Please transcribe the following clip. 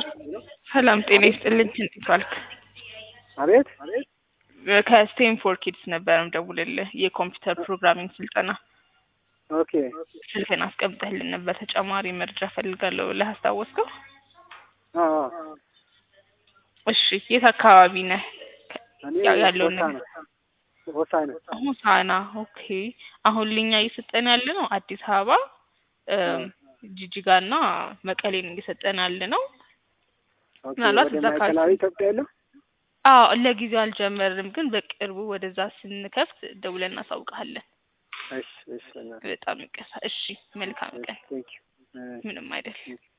ሰላም ጤና ይስጥልኝ። እንዴት ዋልክ? አቤት ከስቴንፎርድ ኪድስ ነበር የምደውልልህ የኮምፒውተር ፕሮግራሚንግ ስልጠና ኦኬ ስልክን አስቀምጠህልን ነበር። ተጨማሪ መረጃ ፈልጋለሁ ብለህ አስታወስከው? አዎ እሺ የት አካባቢ ነህ? እኔ ያው ያለውን ሆሳዕና ሆሳዕና ሆሳዕና። ኦኬ አሁን ልኛ እየሰጠን ያለ ነው አዲስ አበባ ጅጅጋና መቀሌን እየሰጠን ያለ ነው። ኦኬ ምናልባት ወደ እዛ ካል- ማዕከላዊ ኢትዮጵያ የለም አዎ ለጊዜው አልጀመርንም፣ ግን በቅርቡ ወደዛ ስንከፍት ደውለን እናሳውቅሃለን። እሺ እሺ በጣም ይቀሳ። እሺ መልካም ቀን። ቴንክ ዩ ምንም አይደል።